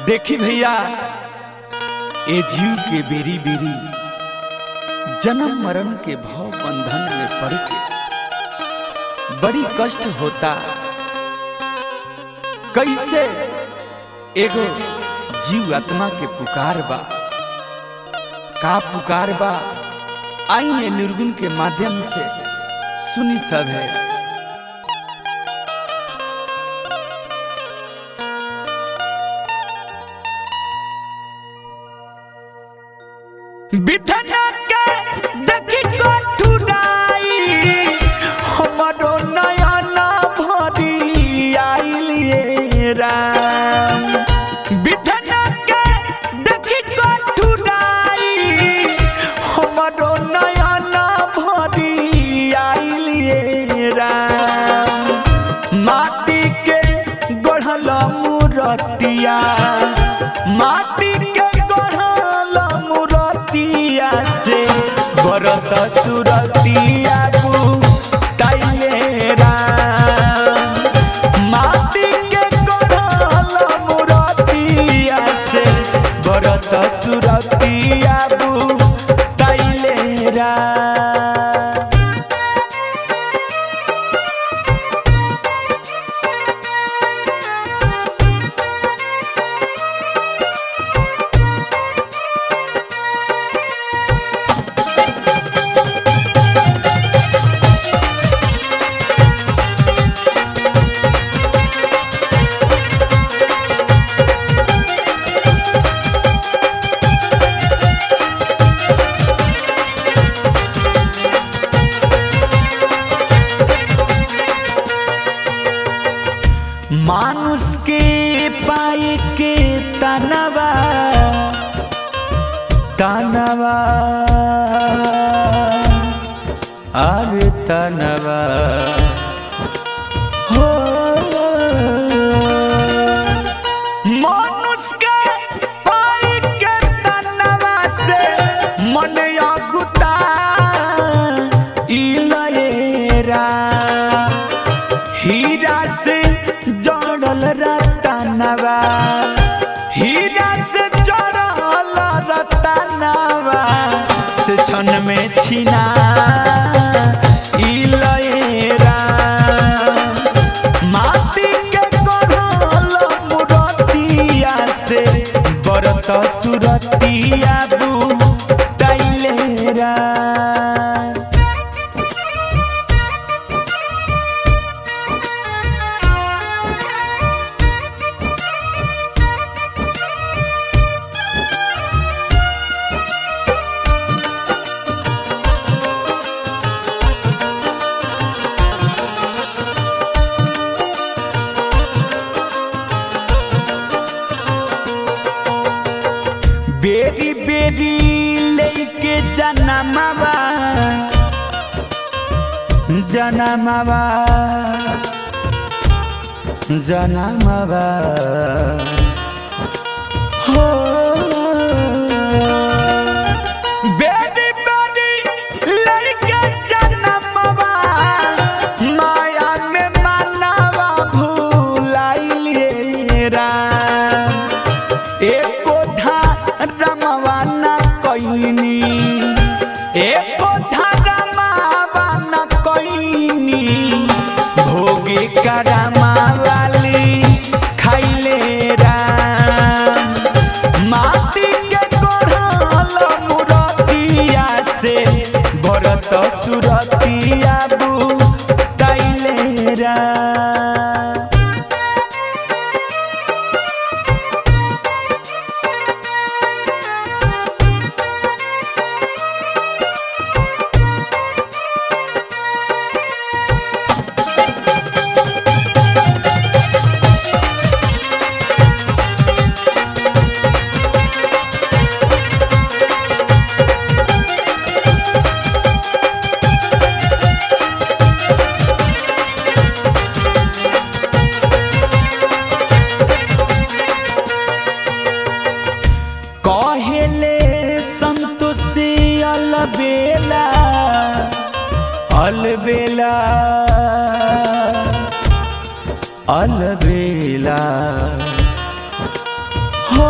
देखी भैया ए जीव के बेरी बेरी जन्म मरण के भाव बंधन में पड़ के बड़ी कष्ट होता कैसे एगो जीव आत्मा के पुकार बा का पुकार बा आई ये निर्गुण के माध्यम से सुनी सब है बिधना के देखी कठुराई हमरो नयन भरी आइलिए राम बिधना के देखी कठुराई हमरो नयन भरी आइलिए राम माटी के गढ़ल मूरतिया माटी के गढ़ल मूरतिया से बरत सुरतिया ताइले राम माटी के गढ़ल मूरतिया से बरत सुरतिया ताइले राम मानुष के पाए के तनवा तनवा अरे तनवा हो मानुष के पाए के तनवा से मन अगुता इलएरा हीरा से जड़ल रतनवा हीरा से जड़ल रतनवा से क्षण में छिना इलएरा माटी के गढ़ल मुरतिया से बरत सुरतिया बू तैलेरा बेरी बेरी लेके जनमवा जनमवा जनमवा हो बेरी बेरी लेके जनमवा माया में मनवा भूलाइले राम एको धर्मवा न कइनी एको धर्मवा न कइनी भोगी करमा वाली खाइले राम माटी के गढ़ल मुरतिया से बरत सुरतिया बू तैले राम कहेले संतोषी अलबेला अलबेला अलबेला हो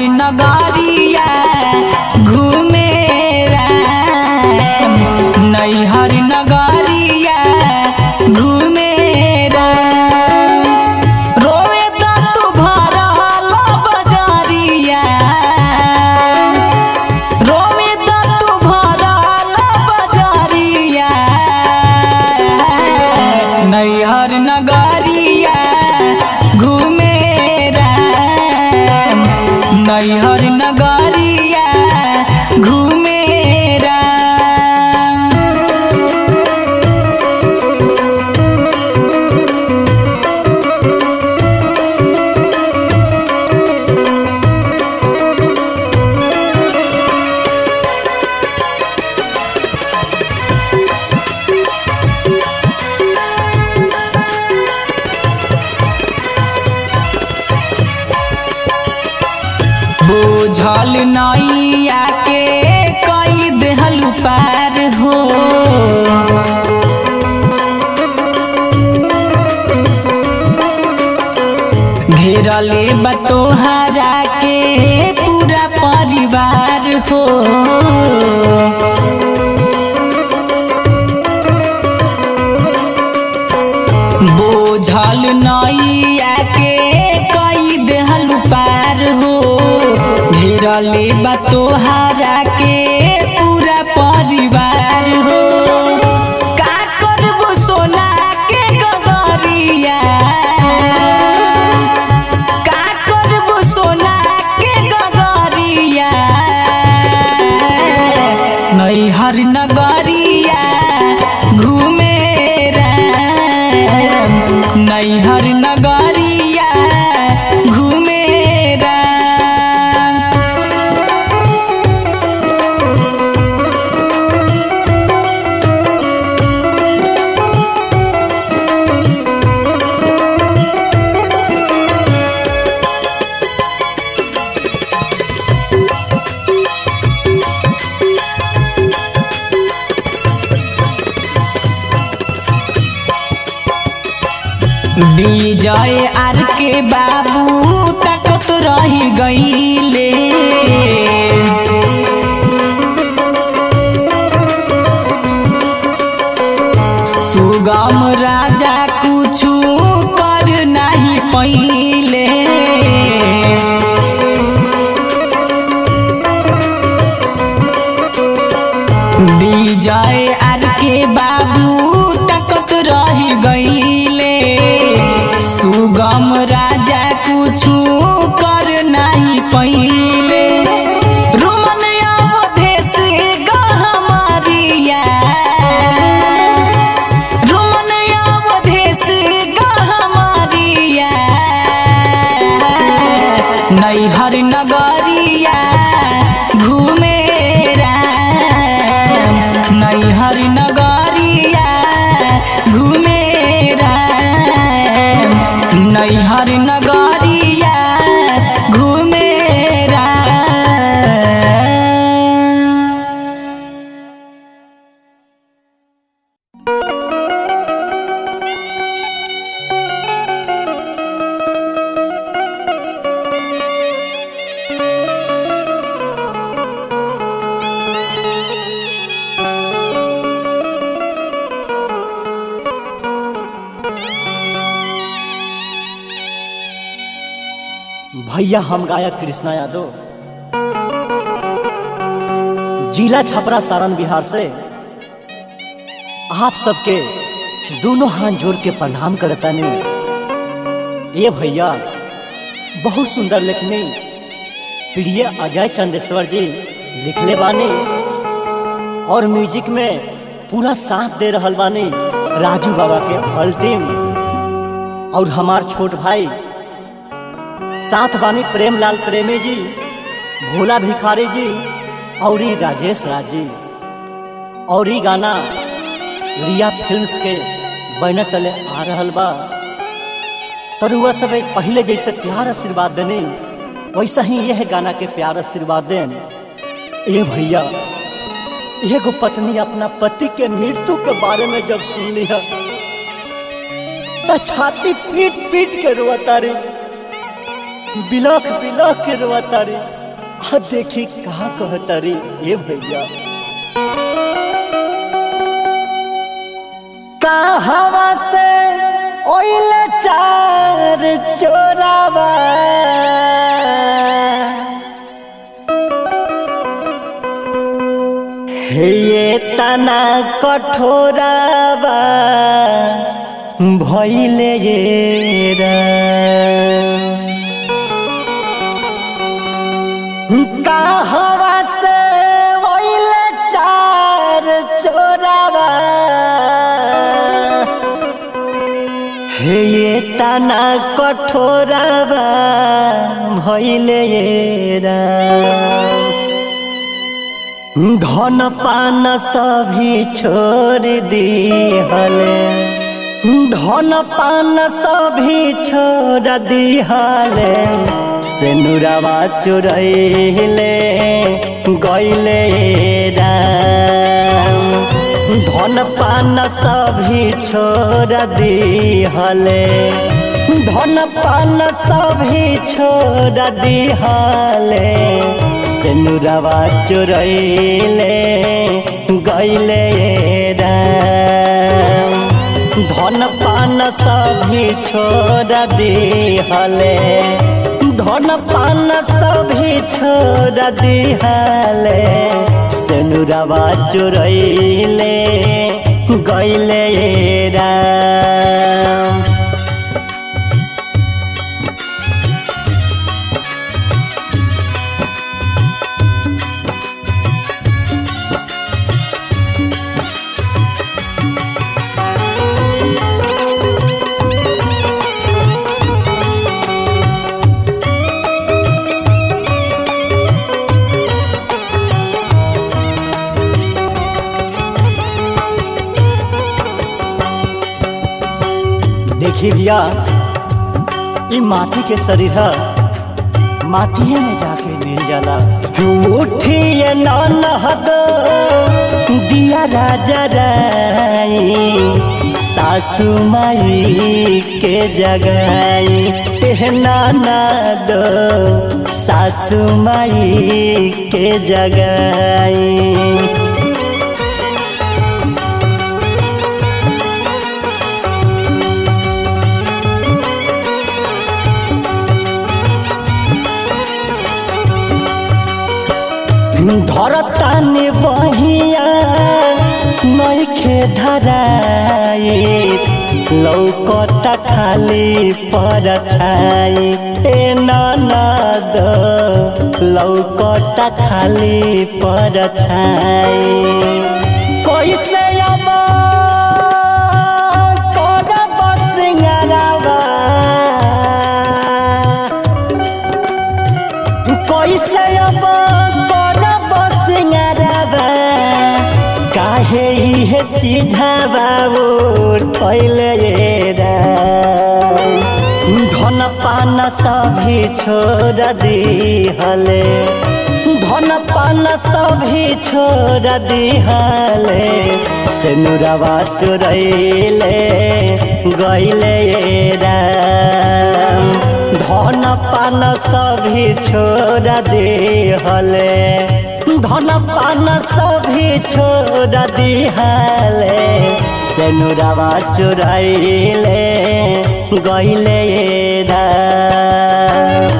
नगरिया घूमे राम नैहर नगरिया घूमे राम रोवे त तू भरल बजरिया रोवे त तू भरल बजरिया नैहर नगरिया घूमे राम नैहर नगरिया घूमे राम बोझल नैया के कई देहलु पार हो घेरले बतोहरा के पूरा परिवार हो बोझल नैया के कई देहलु पार हो घेरले बा तोहरा के पूरा परिवार हो का करबो सोना के गगरिया का करबो सोना के गगरिया नैहर नगरिया घूमे राम नैहर नगरिया घूमे राम विजय आर के बाबू तकत रही गईले सुगम राजा कुछु कर नहीं पहिले विजय आर के बाबू तकत रही गईले सुगम राजा कुछु कर नहीं पहिले रुमन अवधेश गहमरिया रुमन अवधेश गहमरिया नैहर नगरिया घूमे राम नैहर नगरिया घूमे राम नैहर नगरिया घूमे राम भैया हम गायक कृष्णा यादव जिला छपरा सारण बिहार से आप सबके दोनों हाथ जोड़ के प्रणाम करता ये भैया बहुत सुंदर लिखनी प्रिय अजय चंदेश्वर जी लिखले बानी और म्यूजिक में पूरा साथ दे रहल बानी राजू बाबा के ऑल टीम और हमार छोट भाई साथ बानी प्रेमलाल प्रेमी जी भोला भिखारी जी और ई राजेश राज जी और ई गाना रिया फिल्म्स के बैनर तले आ रहल बा तर वह सब एक पहले जैसे प्यार आशीर्वाद देने वैसा ही यह गाना के प्यार आशीर्वाद देन ए भैया एगो पत्नी अपना पति के मृत्यु के बारे में जब सुन लिया तो छाती पीट पीट के रोता रे बिलख बिलख के रोता रे आ देखी कहा कहता रे ए भैया कहवा से ओइले चार चोरावा हे ये तना कठोरावा भैले ये कहवा से ओइले चार चोरावा हे ये तना कठोरावा भैले ये धन पान सभी छोड़ दिहले धन पान सभी छोड़ दिहले से नुरावा चुरैले गैले राम धन पान सभी छोड़ दिहले धन पान सभी छोड़ दिहले सेनुरवा चुरैले गैले राम धन पान सभी छोड़ दिहले धन पान सभी छोड़ दिहले सेनुरवा चुरैले गैले राम देखी भैया ई माटी के शरीर है माटिए में जाके मिल जाला उठिए ननहद दिया राजा राई सासू माई के जगाई तेहना नाद सासू माई के जगाई धरतान बहिया नैखे धराई लौकता खाली पर छाई ए ननद लौकता खाली पर छाई कैसे अब करब सिंगारवा कैसे अब करब सिंगारवा काहे इहे चिझावा उठैले धन पान सभी छोड़ दिहले धन पान सभी छोड़ दिहले सेनुरवा चोरैले गैले राम धन पान सभी छोड़ दिहले धन पान सभी छोड़ दिहले सेनुरवा चोरैले गैले राम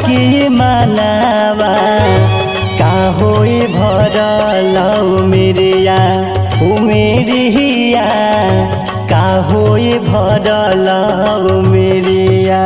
की मनावा का होई भरल उमेरिया उमेरिया का होई भरल उमेरिया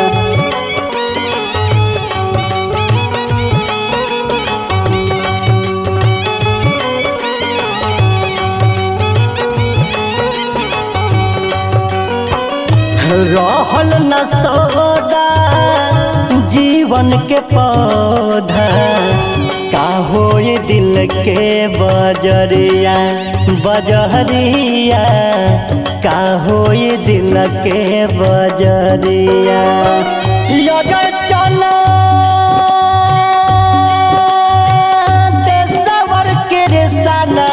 रहल न सौदा जीवन के पौधा का होई दिल के बजरिया बजरिया का होई दिल के बजरिया लगे चला देशवर के रेसाला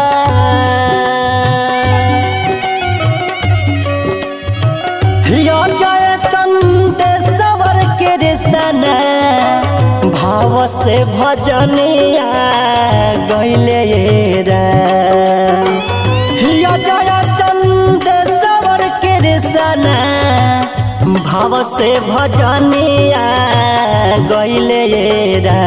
यो जय चंद सवर के रेसना भाव से भजनिया गैले रा यो जय चंद सवर के रेसना भाव से भजनिया गैले रा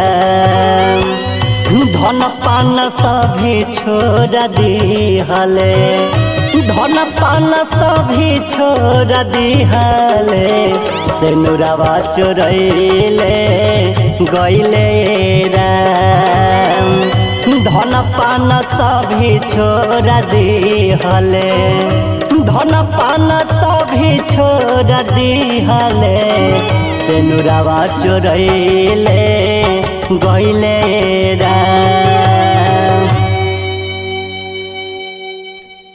धन पान सभी छोड़ दिहले धन पान सभी छोड़ दिहले से नुरावा चोरैले गैले राम धन पान सभी छोड़ दिहले धन पान सभी छोड़ दिहले से नुरावा चोरैले गैले राम